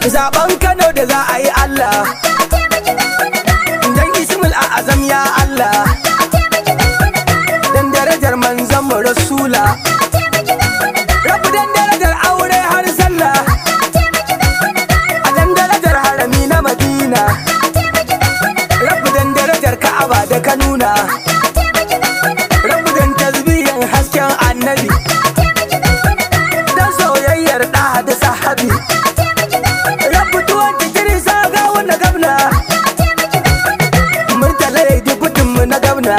zaben Kano da za a yi Allah dan Ismul Azam ya Allah dan darajar manzon mu Rasula Rabu dan darajar aure har sallah a dan darajar harami na Madina Rabu dan darajar Ka'aba da ka nuna Rabu dan tasbihin hasken annabi dan soyayyar da da sahabi Rabu tuwon digiri sa ga wani gabna Murtala ya dubutin mu na gabna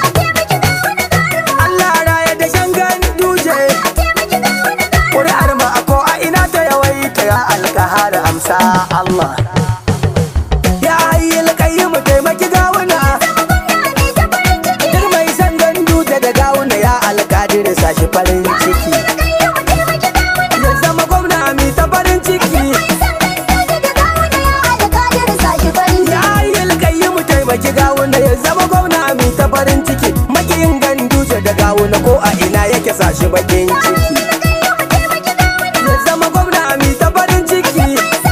Allah raya da shangan duje Ƙuri'ar ma a ko a ina ta yawaita ya alkahar amsa Allah Ya hayi alkayi mu taimaki gawuna Duk mai san gandu da da gawuna ya alkadir sashi farin ciki Ya zama gwamna mi ta farin ciki Ya hayi alkayi mu taimaki gawuna ya zama gwamna mi ta farin ciki Makiyin gandu da gawuna ko a ina yake sashi bakin ciki Ya zama gwamna mi ta farin ciki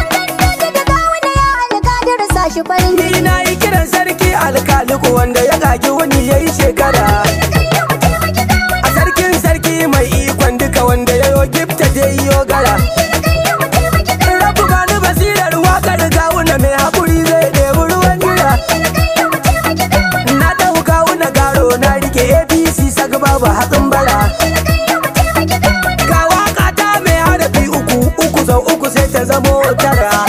Ni na yi kiran sarki alkaliku wanda ya gagi wani ya yi shekara A sarkin sarki mai ikon duka wanda ya yo gifta da yo gara Rabu gani basirar wakar gawuna mai haƙuri zai ɗebi ruwan jira Na ɗau gawuna garo na rike APC saka babu hatsin bara Ga waka ta mai harafi uku uku sau uku sai ta zamo tara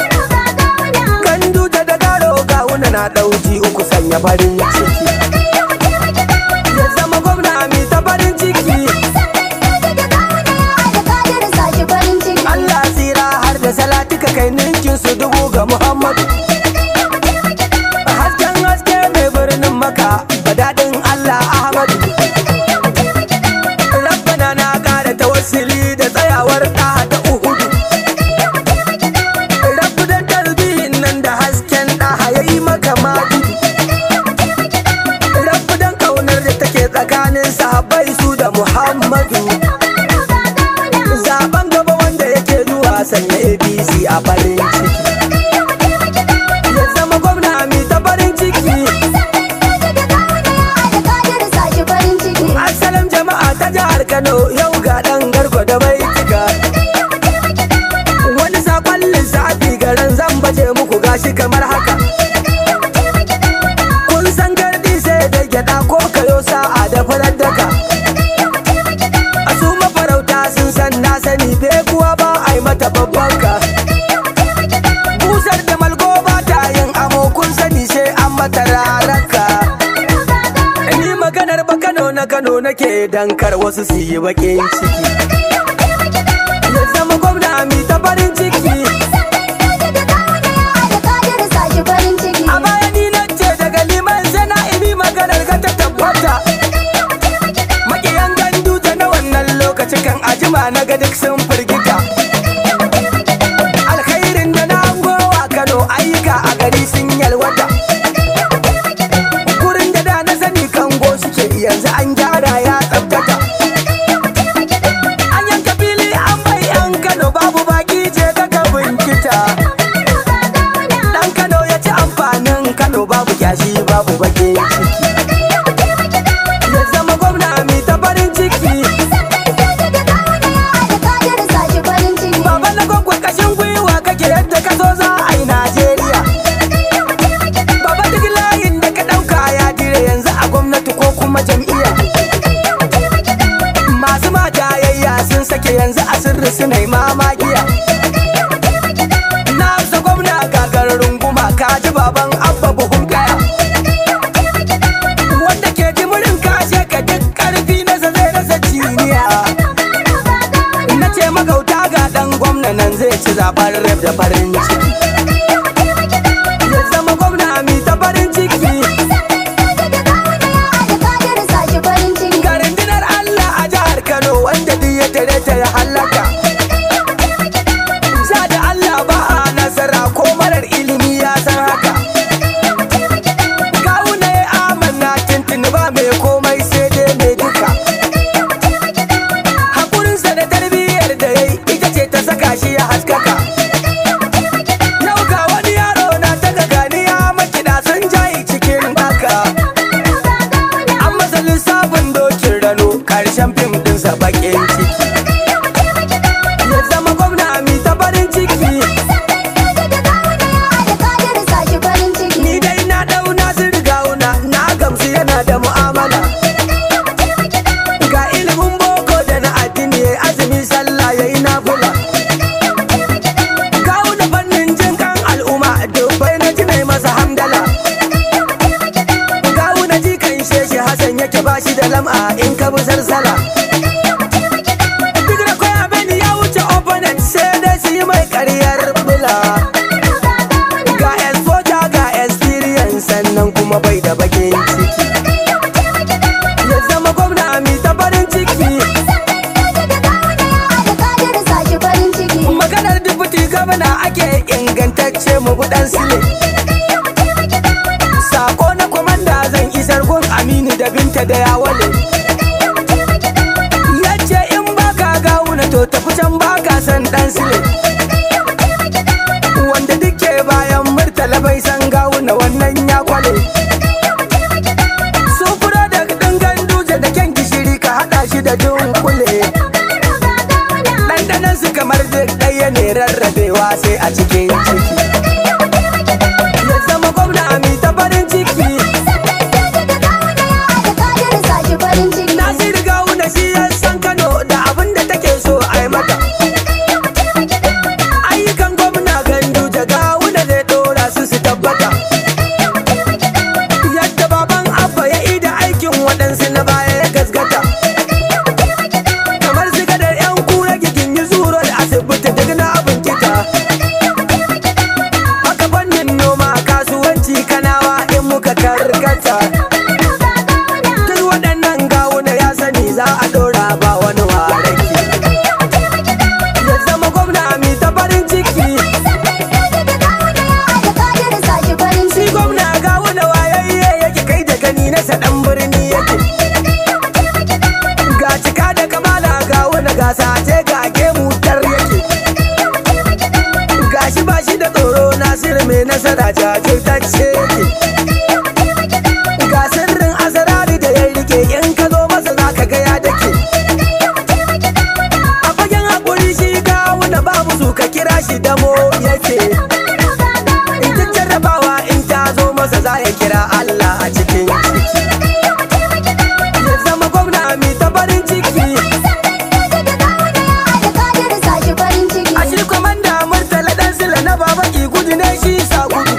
Gandu da da garo gawuna na ɗauki uku sanya farin ciki Ya zama gwamna mai ta farin ciki Allah tsira har da salatika kai ninkin su dubu ga Muhammadu Hasken haske mai birnin maka daɗin Allah Ahmadu Rabbana na ƙara tawassuli da tsayawar ɗa da uhudu Rabbu dan tarbihin nan da hasken ɗa ya yi maka magudu Rabbu dan kaunar da take tsakanin sahabbai su da Muhammadu Zaben gaba wanda yake zuwa sanya APC a farin ciki Ya zama gwamna mai ta farin ciki Assalam jama'a ta jihar Kano yau ga ɗan garko da bai cika Wani sakon lissafi garin zan baje muku gashi kamar haka Kun san gardi sai da gyaɗa ko kayo sa'a da farar daka A su mafarauta sun san na sani bai kuwa ba a yi mata babban ka Busar da malgo ba ta yin amo kun sani sai an mata raraka Ni maganar ba Kano na Kano nake dankar wasu su yi baƙin ciki Ya zama gwamna mi ta farin ciki A baya ni na ce daga liman sana ibi maganar ka ta tabbata Makiyan gandu ta na wannan lokaci kan ajima na ga duk sun firgita Alkhairin da na hangowa Kano ayyuka a gari sun yalwata Gurin da da na sani kango suke yanzu an gyara ya tsabtata An yanka fili an bai yan Kano babu baki je ka ka binkita Dan Kano ya ci amfanin Kano babu kyashi babu bakin ciki Ya zama gwamna mai ta farin ciki Baba na gwagwa kashin gwiwa kake yadda ka so za a yi Najeriya Baba duk layin da ka ɗauka ya dire yanzu a gwamnati ko kuma jam'iyya Masu majayayya sun sake yanzu a sirri suna yi mamakiya Na amsa gwamna gagarar runguma ka ji baban abba buhun kaya Wanda ke jimurin kashe ka duk ƙarfi na zai rasa ciniya Na ce magauta ga ɗan gwamna nan zai ci zaɓen rep da farin ciki Ya zama gwamna mi ta farin ciki Ga rundunar Allah a jihar Kano wanda duk ya tare ta ya hallaka Ja da Allah ba a nasara ko marar ilimi ya san haka Kawuna ya amanna tuntuni ba mai komai sai dai mai duka Hakurinsa da tarbiyyar da ya yi ita ce ta saka shi ya haskaka masa bakin ciki ya zama gwamna mi ta farin ciki ni dai na dau nasir gauna na gamsu yana da mu'amala ga ilimin boko da na addini ya azumi sallah ya yi nafula gauna fannin jin kan al'umma dubbai na ji mai masa hamdala gauna ji kan sheshe hasan yake ba shi da lam'a in ka bi sarsala duk da kwaya bani ya wuce opponent sai dai su yi mai karyar bula ga exposure ga experience sannan kuma bai da bakin ciki ya zama gwamna mi ta farin ciki maganar dubuti gabana ake ingantacce mu budan sile sako na kwamanda zan isar gun aminu da binta da yawale yace in baka gawuna to tafi can baka san dan sile wanda duke bayan murtala bai san gawuna wannan ya kwale sufuro da ɗin ganduje da kyan gishiri ka haɗa shi da dunkule ɗanɗanan su kamar duk ɗaya ne rarrabewa sai a cikin ciki ya zama gwamna mi ta farin ciki nasiru gawuna shi ya san kano da abin da take so a yi mata ayyukan gwamna ganduje gawuna zai ɗora su su tabbata yadda baban abba ya ida aikin waɗansu na baya ya gasgata kamar su gadar yan kura gigin yi zuro da asibiti duk na abin kita haka fannin noma kasuwanci kanawa in muka karkata duk waɗannan gawuna ya sani za a ɗora ba wani waraki ya zama gwamna mi ta farin ciki shi gwamna gawuna wayayye yake kai da gani na saɗan birni yake ga cika da kamala gawuna ga sace ga gemu tar yake gashi ba shi da tsoro nasiru mai nasara jajirtacce yake ga sirrin asarari da ya rike in ka zo masa za ka ga ya dake a fagen haƙuri shi gawuna babu su ka kira shi damo yake in ta jarrabawa in ta zo masa za ya kira Allah a cikin ciki ya zama gwamna mi ta farin ciki a shi kwamanda murtala dan sila na baba ki gudu ne shi sa gudu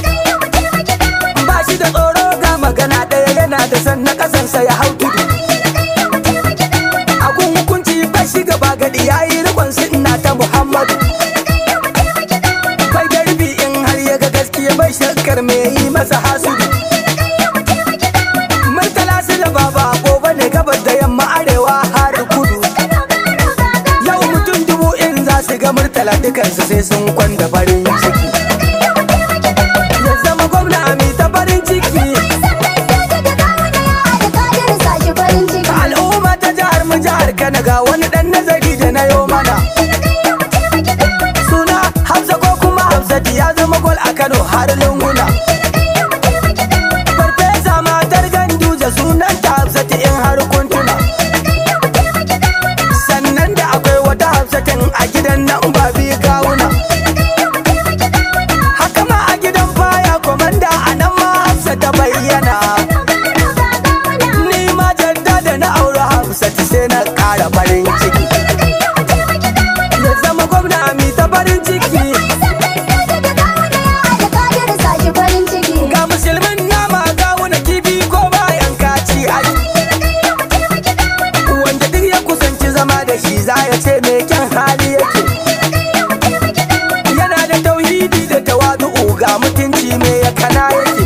ba shi da tsoro ga magana ɗaya yana da san na ƙasansa ya hau tudu a gun hukunci ba shi gaba gadi ya yi rikon ina ta muhammadu bai garbi in har ya ga gaskiya bai shakkar me yi masa hasudu murtala su da baba gobe ne gabas da yamma arewa har kudu yau mutum dubu in za su ga murtala dukansu sai sun kwanda farin ciki ya zama gwamna mai ta farin ciki al'umma ta jihar mu jihar kana ga wani dan nazari da na yo mana suna hamza ko kuma hamzati ya zama gol a kano har lunguna farfesa matar ganduje sunan ta hamzati in har kuntuna sannan da akwai wata hamsatin a gidan nan ba bi gawuna haka ma a gidan baya komanda a nan ma hamsa ta bayyana ni ma jadda da na aure hamsati sai na ƙara farin ciki ya zama gwamna mi ta farin ciki ga musulmin nama ga wani kifi ko bayan kaci ai wanda duk ya kusanci zama da shi za ya ce mai kyan hali yake yana da tauhidi da tawadu'u ga mutunci mai ya kana yake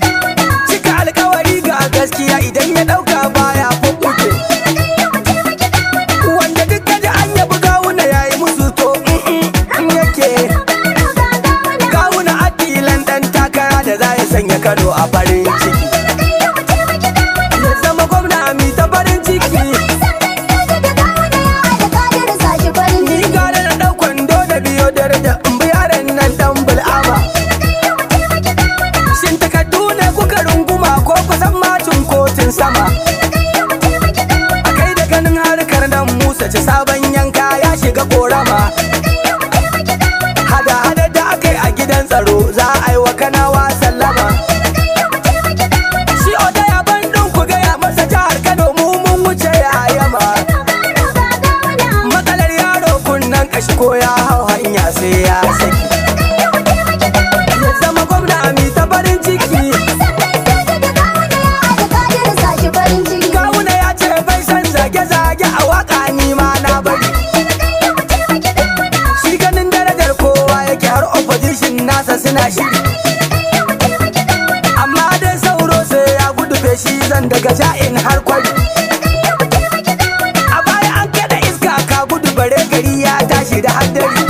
cika alkawari ga gaskiya idan ya dauka baya fuffuke mace sabon yanka ya shiga korama hada hada da aka yi a gidan tsaro za a yi wa kanawa sallama shi oda ya bandin ku gaya masa jihar kano mu mun wuce ya yama matsalar yaro kunnan kashi ko ya hau hanya sai ya saki ya zama gwamna mi ta farin ciki Gawuna ya ce bai san zage-zage a waka ni ma na bari. Shi ganin darajar kowa yake har opposition nasa suna shiri. Amma dai sauro sai ya gudu feshi zan daga ja'in har kwari. A baya an kada iska ka gudu bare gari ya tashi da haddari.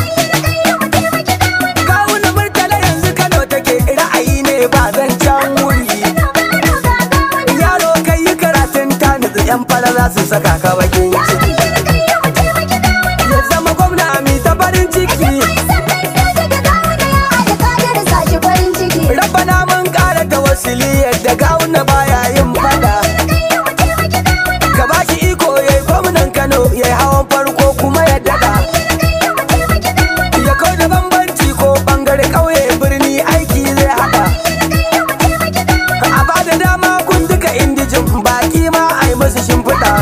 Gawuna murtala yanzu Kano take ra'ayi ne ba zan can wuri. yaro kai yi karatun ta nutsu yan fara za su saka ka bakin ciki ya zama gwamna mi ta farin ciki rabana mun kara ta wasili yadda gawuna baya yin fada ka ba shi iko ya yi gwamnan kano ya yi hawan farko kuma ya dada ya kau da bambanci ko bangare kauye birni aiki zai hada a ba da dama kun duka indijin baki ma a yi masu shimfiɗa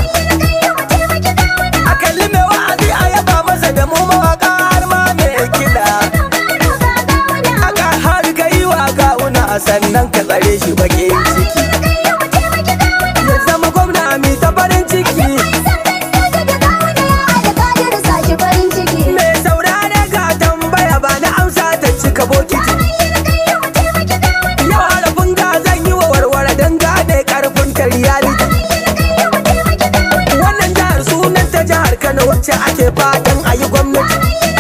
a kalli mai wa'azi a yaba masa da mu mawaka har ma mai kiɗa aka har ka yi wa gawuna sannan ka tsare shi baƙin ciki ya zama gwamna mai ta farin ciki mai saurare ga tambaya ba na amsa ta cika bokiti yau harafin ga zan yi wa warware don gane karfin ta reality wannan jihar sunan ta jihar kano wacce ake fatan a yi gwamnati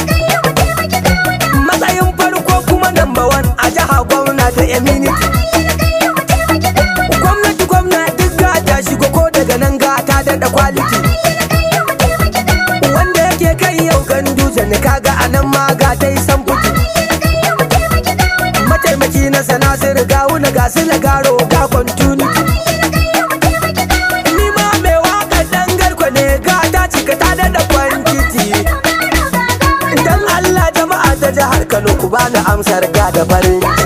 matsayin farko kuma number one a jiha gwamna da eminity gwamnati gwamna duk gata shigo ko daga nan gata daɗa quality wanda yake kai yau gandu ne kaga anan ma gata yi samfuti mataimaki na sana sai riga wuna ga su garo ga continuity ni ma mai waka dan garko ne ga ta cika ta da kwantiti dan Allah jama'a ta jihar Kano ku bani amsar ga da farin